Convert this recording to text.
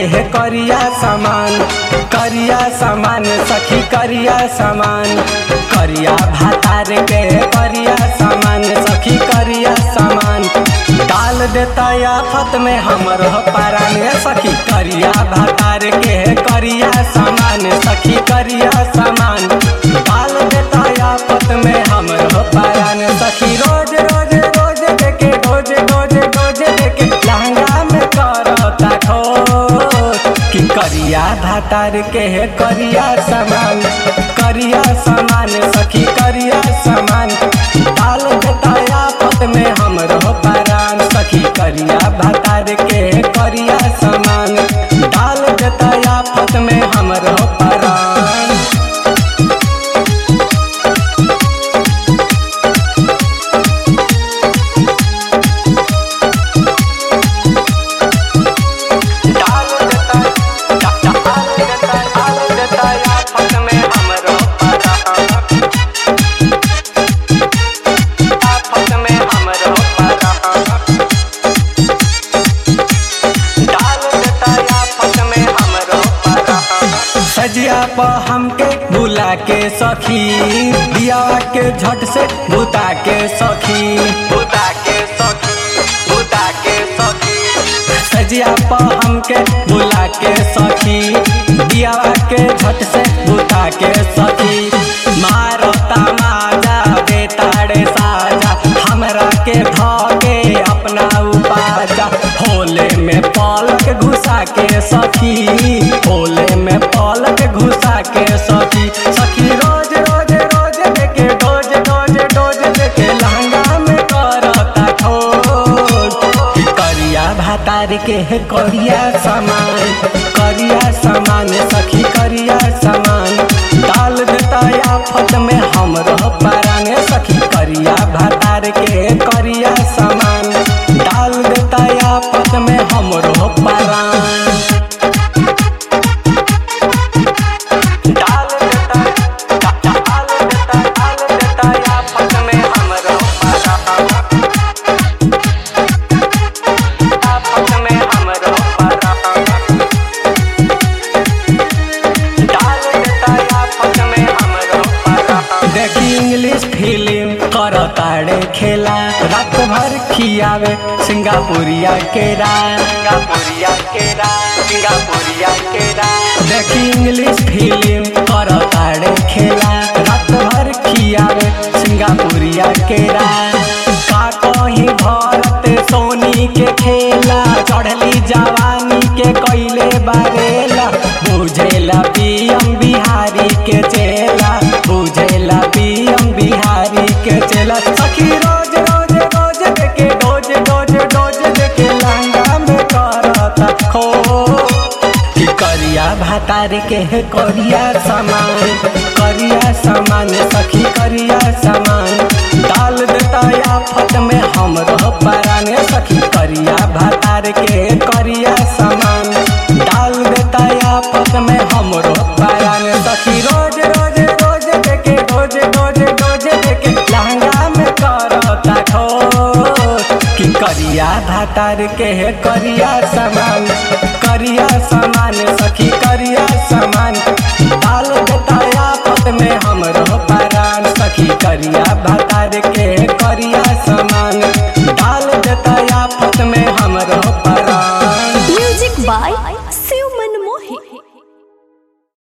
है करिया सामान करिया सामान सखी करिया सामान करिया भातार के है करिया सामान सखी करिया सामान डाल देता आफत में हमर पारान सखी करिया भातार के है करिया सामान सखी करिया सामान डाल देता आफत में हमर पारान सखी रोज रोज रोज देखे रोज रोज रोज देखे लहंगा में करता खोज कि करिया भातार के है करिया सामान करिया सामान सखी करिया सामान डाल देता आफत में हमरो पारान सखी करिया भातार के है करिया सामान डाल देता आफत में हमरो पारान डाल देता डाल देता डाल देता आफत में हमरो पारान आफत में हमरो पारान डाल देता आफत में हमरो पारान सजिया प हमके बुला के सखी दिया के झट से बुता के सखी बुता के सखी बुता के सखी सजिया प हमके बुला के सखी दिया के झट से बुता के सखी मारता माजा बेताड़े साजा हमरा के धके अपना उपाजा होले में पलक घुसा के सखी होले में पलक घुसा के सखी सखी रोज रोज रोज देखे डोज डोज डोज देखे लहंगा में करता खोज कि करिया भातार के है करिया सामान करिया सामान सखी करिया सामान डाल देता आफत में हम रह पारांगे सखी करिया भातार के है करिया सामान डाल देता आफत में हम रह पारान डाल देता डाल देता डाल देता आफत में हम रह पारान आफत में हम रह पारान डाल देता आफत में हम रह पारान देखी इंग्लिश फिल्म करताड़े खेला रात भर खियावे सिंगापुरिया केरा सिंगापुरिया केरा सिंगापुरिया केरा देखी इंग्लिश फिल्म करताड़े खेला रात भर खियावे सिंगापुरिया केरा का कहीं भारत सोनी के खेला चढ़ली जवानी के कैले बारेला बुझेला पीएम बिहारी के चेला बुझेला पीएम बिहारी के चेला सखी रोज रोज रोज देखे डोज डोज डोज देखे लहंगा में करता खो कि करिया भातार के है करिया सामान करिया सामान सखी करिया सामान डाल देता आफत में हम रह पाराने सखी करिया भातार के है करिया सामान डाल देता आफत में हम रह पाराने सखी रोज रोज रोज देखे रोज रोज रोज देखे लहंगा में करता खोज कि करिया भातार के है करिया सामान करिया सामान सखी करिया सामान डाल